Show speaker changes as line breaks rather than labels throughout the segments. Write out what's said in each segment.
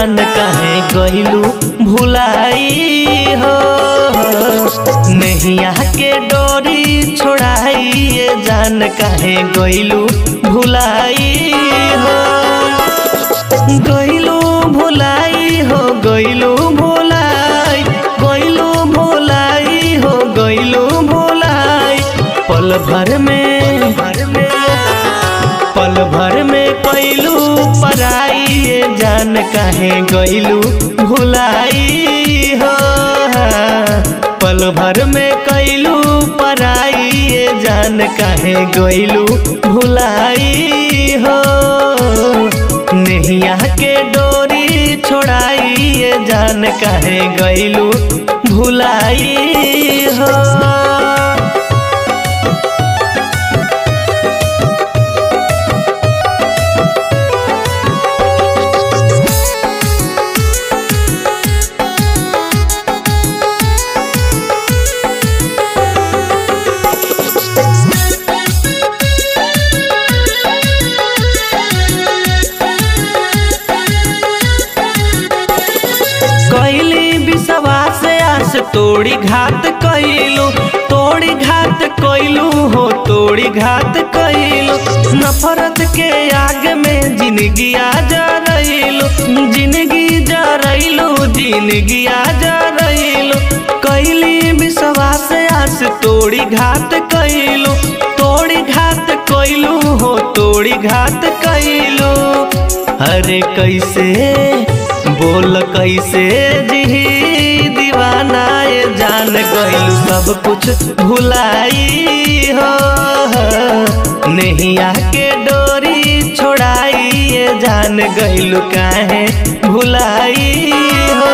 जान काहे गइलू भुलाई हो नैया के डोरी छोड़ाई ये जान काहे गइलू भुलाई हो गइलू भुलाई हो गइलू भुलाई गइलू भुलाई हो गइलू भुलाई पल भर में पल भर में कैलू पराई ये जान काहे गइलू भुलाई हो पल भर में कैलू पराई ये जान काहे गइलू भुलाई हो नैया के डोरी छोड़ाई ये जान काहे गइलू भुलाई हो कैली विश्वास आस तोड़ी घात कैलू तोड़ी घात कैलू हो तोड़ी घात कैलू नफरत के आग में जिंदगी आ जा रहीलू जिंदगी जा रहीलू जिंदगी आ जा रहीलू कैली विश्वास आस तोड़ी घात कैलू तोड़ी घात कैलू हो तोड़ी घात कैलू अरे कैसे बोल कैसे जी दीवाना ये जान गइलू सब कुछ भुलाई हो नैया के डोरी छोड़ाई ये जान गइलू काहे भुलाई हो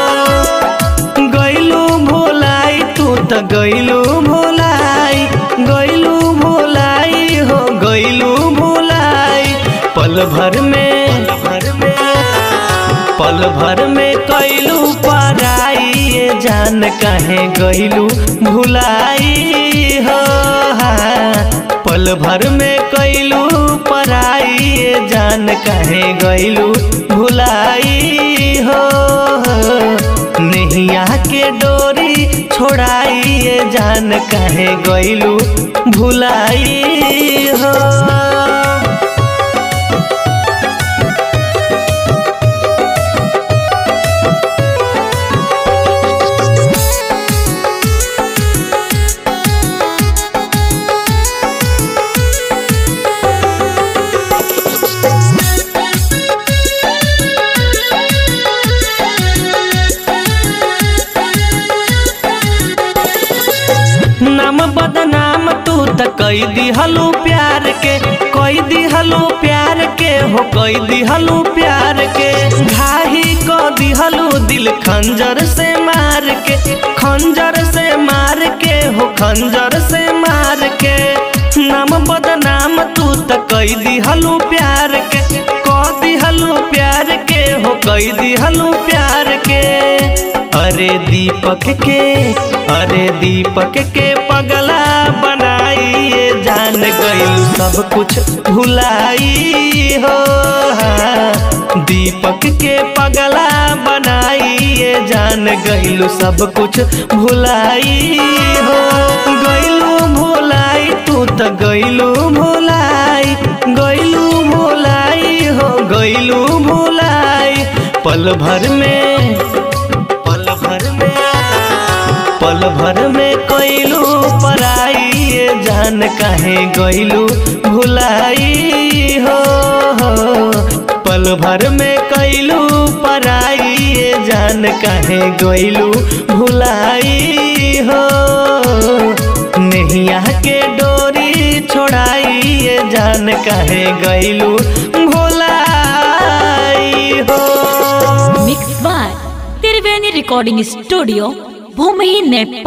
गइलू भुलाई तू तो गइलू भुलाई गइलू भुलाई हो गइलू भुलाई पल भर में पल भर में कैलू पराई ये जान काहे गइलू भुलाई हो पल भर में कैलू पराई ये जान काहे गइलू भुलाई हो नैया के डोरी छोड़ाई ये जान काहे गइलू भुलाई हो नाम बदनाम तू त कई दिहलू प्यार के कई दिहलू प्यार के हो कई दिहलू प्यार के घाही को दिहलू दिल खंजर से मार के खंजर से मार के हो खंजर से मार के नाम बदनाम तू त कई दिहलू प्यार के क दिहलू प्यार के हो कई दिहलू प्यार के अरे दीपक के अरे दीपक के पगला बनाई ये जान गइल सब कुछ भुलाई हो दीपक के पगला बनाई ये जान गइलू सब कुछ भुलाई हो गइलू भुलाई तू तो गइलू भुलाई गइलू भुलाई हो गइलू भुलाई पल भर में पल भर में पल भर में कैलू पराई ये जान काहे गइलू भुलाई हो पल भर में कैलू पराई ये जान काहे गइलू भुलाई हो नैया के डोरी छोड़ाई ये जान काहे गइलू भुलाई हो
mix by Triveni recording studio Bhumi Nepal